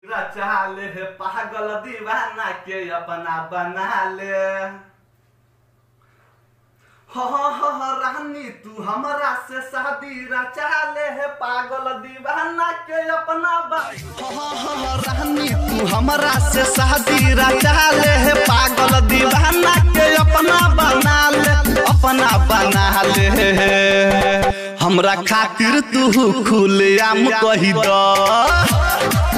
रचा ले हे पागल दीवाना के अपना बना ले हो हो हो हो, रानी तू हमरा से शादी रचा ले हे पागल दीवाना के अपना बन हो हो हो हो, रानी तू हमरा से शादी रचा ले हे पागल दीवाना के अपना बना ले अपना बना ले हमरा खातिर तू खुलेआम कही द